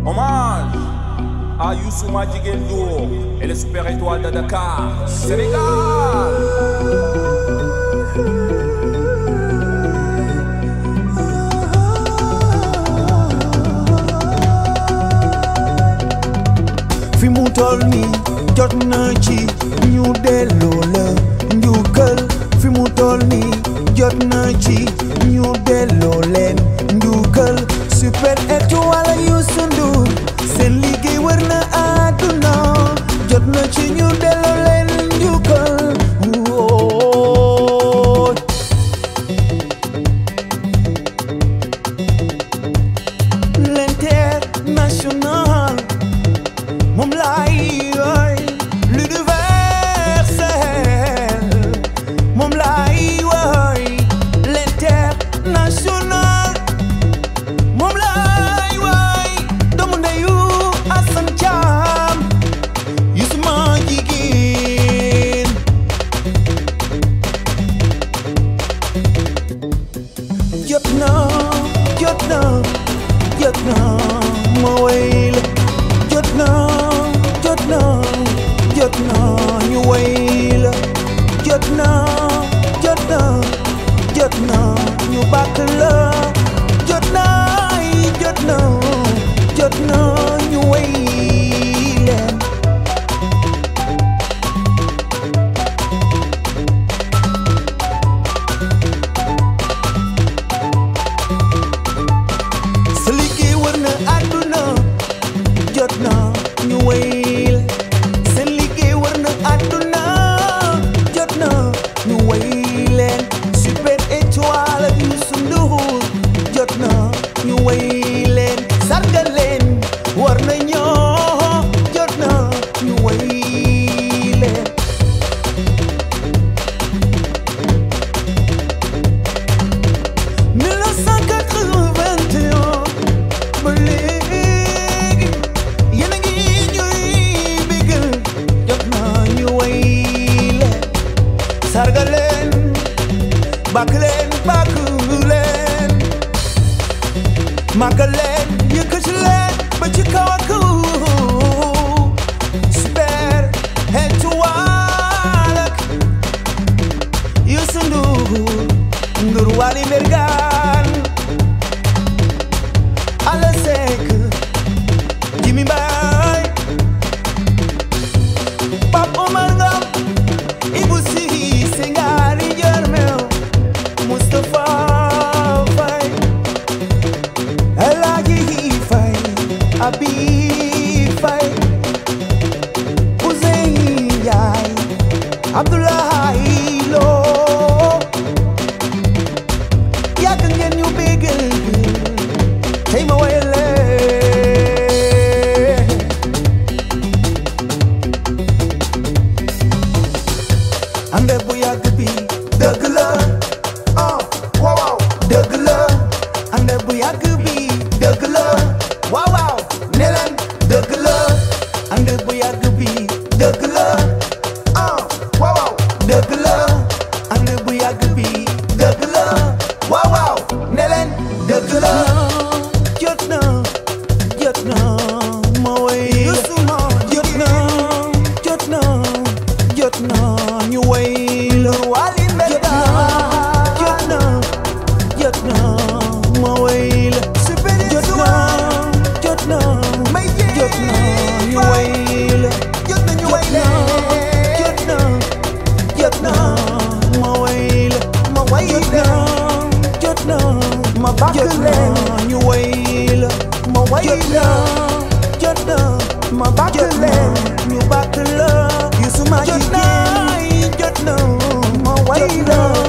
Hommage à Youssou Madjiguel Ndour et les super étoiles de Dakar, Sénégal. fi mu toll nii jot na ci ñu delloo la njukkal fi mu toll nii jot na ci ñu delloo leen njukkal super étoile Youssou Ndour seen liggéey wër na àdduna jot na ci ñu delloo leen njukkal wóoy l'international moom laay woy l'universel moom laay woy l'international moom laay woy doomu ndeyu Assane Thiam Youssou Madjiguène jot na jot na jot na ma woy la jot na jot na jot na ñu woy la jot na jot na jot na ñu bàkk la jot na jot na jot na ñu woy leen sa liggéey wër na àdduna jot na ñu wéyal seen liggéey wër na àdduna jot na ñu wéyleen super étoile ak Youssou Ndour jot na ñu wéyleen sargal leen war na ñoo jot na ñu wéyleen mille neuf cent quatre-vingt-un ba léegi yéen a ngi ñuy bégal jot na ñu way leen sargal leen bàkk leen bàkk leen màggal leen yëkkati leen ba ci kaw a kaw super étoile ak Youssou Ndour Ndour Wally Mbergane Alla Seck Jimmy Mbaye Pape Omar Ngom Ibou Cissé Ngari Jermel Moustapha Faye El Hadji Faye Abi Faye Ousseyn Ndiaye Abdoulaye Lo yàgg ngeen ñu bégal tey ma woy leen ànd bu yàgg bi dëgg la ah waaw waaw dëgg la ànd bu yàgg bi dëgg la waaw waaw ne leen dëgg la ànd bu yàgg bi dëgg la ah waaw waaw dëgg la ànd bu yàgg bi dëgg la waaw waaw ne leen dëgg la jot na jot na ma woy Youssou ma jot na jot na jot na ñu woy la Wally Mbergane jot na jot na ma woy la jot na jot na jot na ñu woy la jot na ñu woy la jot na jot na ma woy la ma woy la jot na ma bàkk leen ñu woy la ma woy la jot na ma bàkk leen ñu bàkk la Youssou Madjiguène jot na ma woy la